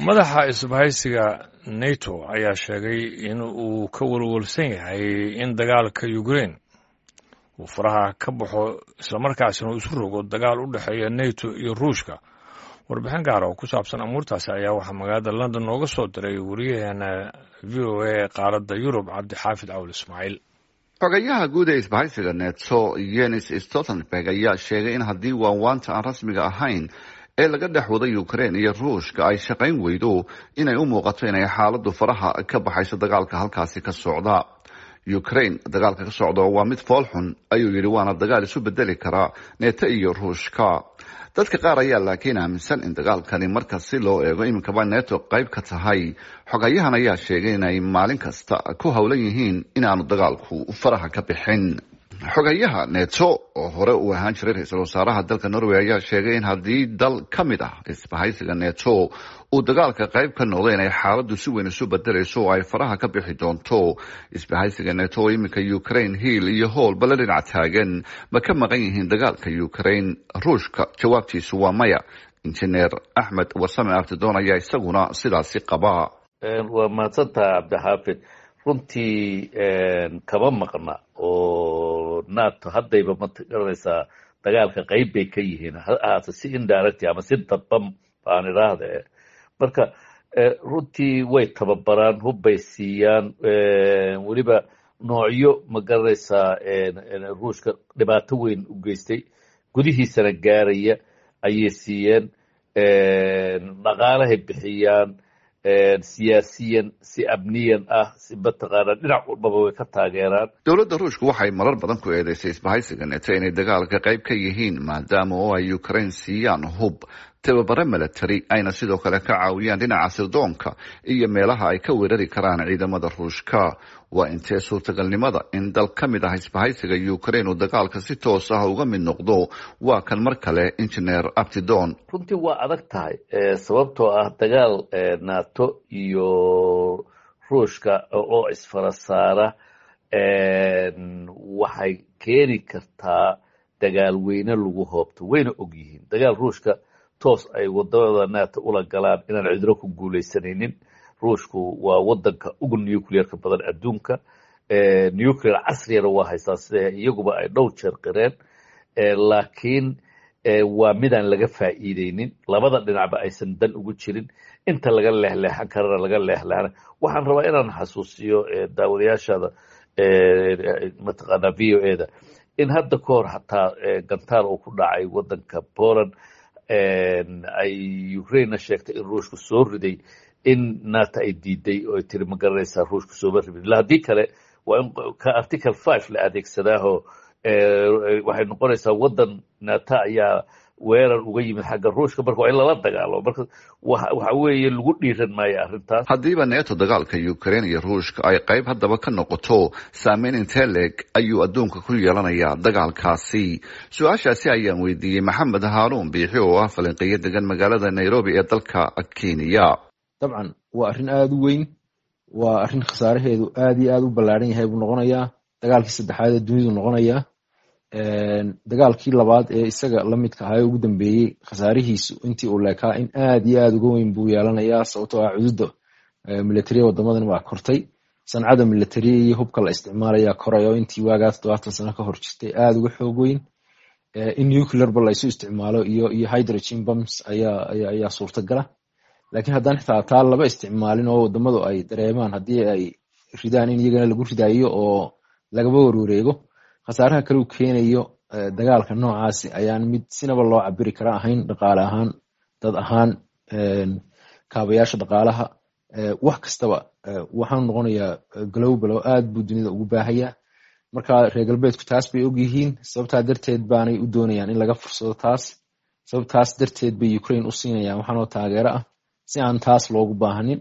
madaxa isbahaysiga nato ayaa sheegay in uu ka walwalsan yahay in dagaalka ukraine uu faraha ka baxo islamarkaasina uu isu rogo dagaal u dhexeeya nato iyo ruushka warbixin gaara oo ku saabsan amuurtaasi ayaa waxaa magaalada london nooga soo diray wariyaheena v o a qaaradda yurub cabdixaafid cawl ismaaciil xogayaha guud ee isbahaysiga neto yenis stoltenberg ayaa sheegay in haddii waanwaanta aan rasmiga ahayn ee laga dhex waday ukraine iyo ruushka ay shaqayn weydo inay u muuqato inay xaaladdu faraha ka baxayso dagaalka halkaasi ka socda ukraine dagaalka ka socda waa mid foolxun ayuu yidhi waana dagaal isu bedeli karaa neto iyo ruushka dadka qaar ayaa laakiin aaminsan in dagaalkani marka si loo eego iminkaba neto qayb ka tahay xogayahan ayaa sheegay inay maalin kasta ku howlan yihiin inaanu dagaalku faraha ka bixin xogayaha neto oo hore uu ahaan jiray ra-iisul wasaaraha dalka norway ayaa sheegay in haddii dal ka mid ah isbahaysiga neto uu dagaalka qayb ka noqdo inay xaaladdu si weyn isu bedelayso oo ay faraha ka bixi doonto isbahaysiga neto oo iminka ukraine hiil iyo hoolba la dhinac taagan ma ka maqan yihiin dagaalka ukraine ruushka jawaabtiisu waa maya injineer axmed warsame abtidoon ayaa isaguna sidaasi qaba waa mahadsantaha cabdixaafid runtii kama maqna oo nato haddayba ma garanaysaa dagaalka qayb bay ka yihiin ha ahaata si indirect ama si dadban baan idhaahda marka runtii way tababaraan hubbay siiyaan weliba noocyo ma garanaysaa ruushka dhibaato weyn u geystay gudihiisana gaaraya ayay siiyeen dhaqaalahay bixiyaan siyaasiyan si amniyan ah si mataqaana dhinac walbaba way ka taageeraan dowladda ruushka waxay marar badan ku eedeysay isbahaysiga neto inay dagaalka qayb ka yihiin maadaama oo ay ukraine siiyaan hub tababare milatary ayna sidoo kale ka caawiyaan dhinaca sirdoonka iyo meelaha ay ka weerari karaan ciidamada ruushka waa intee suurtagalnimada in dal ka mid ah isbahaysiga ukraine uu dagaalka si toos ah uga mid noqdo waa kan mar kale injineer abtidon runtii waa adag tahay sababtoo ah dagaal nato iyo ruushka oo isfara saara waxay keeni kartaa dagaal weyne lagu hoobto wayna og yihiin dagaal ruushka toos ay wadamada nato ula galaan inaan cidro ku guuleysanaynin ruushku waa wadanka ugu nuclearka badan adduunka nuclear casriyana waa haystaa sida iyaguba ay dhowr jeer qireen laakiin waa midaan laga faa'iideynin labada dhinacba aysan dan ugu jirin inta laga leexleexan karana laga leexleexana waxaan rabaa inaan xasuusiyo daawadayaashada mataqaana v o e da in hadda ka hor hataa gantaar uu ku dhacay wadanka poland ay ukrainena sheegtay in ruushku soo riday in nato ay diiday oo ay tiri ma garanaysaa ruushku sooma ribin ila haddii kale waa in ka article five la adeegsadaaho waxay noqonaysaa waddan nato ayaa weerar uga yimid xagga ruushka marka waa in lala dagaalo marka waxa weeye lagu dhiiran maayo arrintaas haddiiba neto dagaalka ukraine iyo ruushka ay qayb haddaba ka noqoto saameyn intee leeg ayuu adduunka ku yeelanayaa dagaalkaasi su-aashaasi ayaan weydiiyey maxamed haaruun biixi oo ah falanqeeyo degan magaalada nairobi ee dalka kenya dabcan waa arrin aada u weyn waa arrin khasaaraheedu aad iyo aad u ballaaran yahay buu noqonayaa dagaalkii saddexaad ee dunidu noqonayaa dagaalkii labaad ee isaga la midka ahaa ee ugu dambeeyey khasaarihiisu intii uu leekaa in aad iyo aad uga weyn buu yeelanayaa sababtoo ah cududa militariya wadamadan waa kortay sancada militariya iyo hubka la isticmaalayaa koray oo intii waagaa toddobaatan sano ka hor jirtay aada uga xoog weyn in nuclearba la isu isticmaalo iyo iyo hydrogen bums ayaa ayaa suurtagala lakiin haddaan xitaa taa laba isticmaalin oo wadamadu ay dareemaan haddii ay ridaan in iyagana lagu ridaayo oo lagaba warwareego khasaaraha kale u keenayo dagaalka noocaasi ayaan mid sinaba loo cabiri kara ahayn dhaqaale ahaan dad ahaan kaabayaasha dhaqaalaha wax kastaba waxaanu noqonayaa global oo aad buu dunida ugu baahaya marka reer galbeedku taas bay og yihiin sababtaa darteed baanay u doonayaan in laga fursado taas sababtaas darteed bay ukraine u siinayaan waxaanoo taageero ah si aan taas loogu baahanin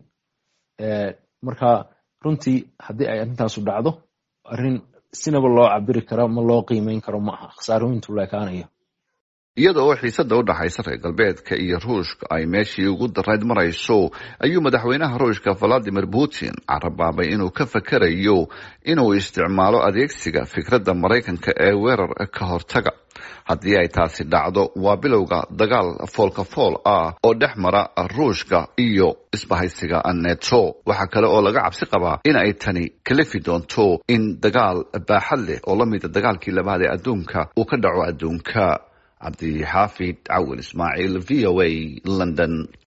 marka runtii haddii ay arrintaasu dhacdo arrin sinaba loo cabiri karo ma loo qiimeyn karo ma aha khasaarooyintu leekaanayo iyada oo xiisada u dhaxaysa reer galbeedka iyo ruushka ay meeshii ugu darayd marayso ayuu madaxweynaha ruushka valadimir putin carabaabay inuu ka fakarayo inuu isticmaalo adeegsiga fikradda maraykanka ee weerar ka hortaga haddii ay taasi dhacdo waa bilowga dagaal foolka fool ah oo dhex mara ruushka iyo isbahaysiga neto waxaa kale oo laga cabsi qabaa in ay tani kalifi doonto in dagaal baaxad leh oo la mida dagaalkii labaad ee adduunka uu ka dhaco adduunka cabdixaafid cawil ismaaciil v o a london